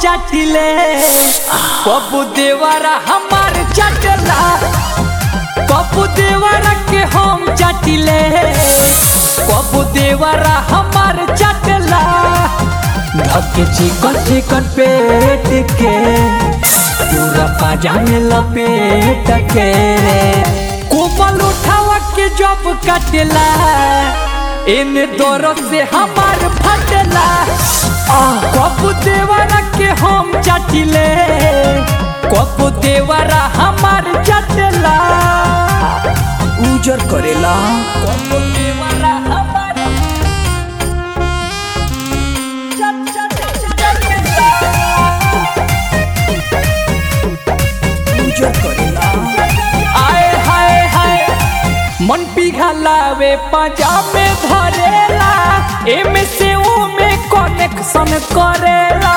चाटिले पप्पू देवरा हमार चाटला पप्पू देवरा के हम चाटिले पप्पू देवरा हमार चाटला धके चिकन चिकन पेट के पूरा पाजा में लपेट के कोमल उठावा के जब काटेला इन दोरों से हमार फटला कपू देवरा के हम चाटिले कपू देवरा हमार चाटला उजर करेला कपू देवरा हमार चट चट चट उजर करेला आए हाय हाय मन पिघलावे पजामे धरेला एमे से ओमे कनेक्शन करेला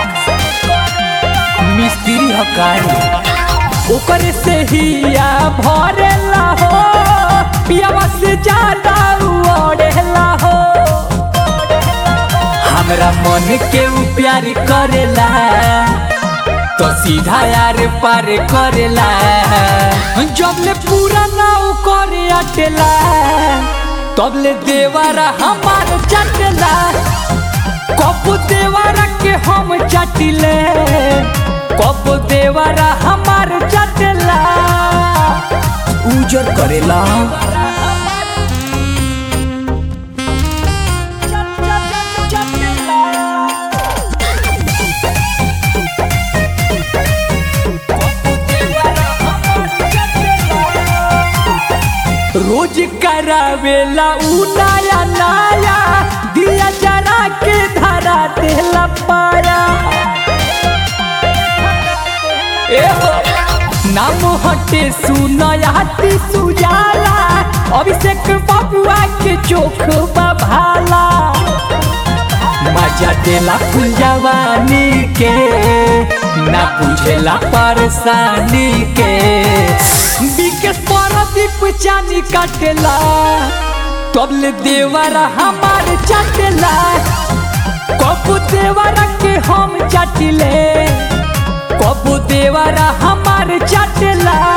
मिस्त्री हकारी ओकर से हिया भरेला हो पियावा से ज्यादा उड़ेला हो हमरा मन के उ प्यार करेला तो सीधा यार पार करेला जब ले पूरा नाव करे अटेला तब ले देवरा हमार चटेला कब देवरा के हम चटिले कब देवरा हमार चटेला उजर करेला रोज करावेला उ नया नया दिया जरा के धरा देला पाया ए हो नाम हटे सुनयाती सुजाला अभिषेक बबुआ के चोख भाला मजा देला फुल जवानी के ना बुझेला परेशानी के बिकेट परदीप चानी काटेला तबले देवरा हमार चाटेला कबू देवरा के हम चाटिले कबू देवरा हमार चाटेला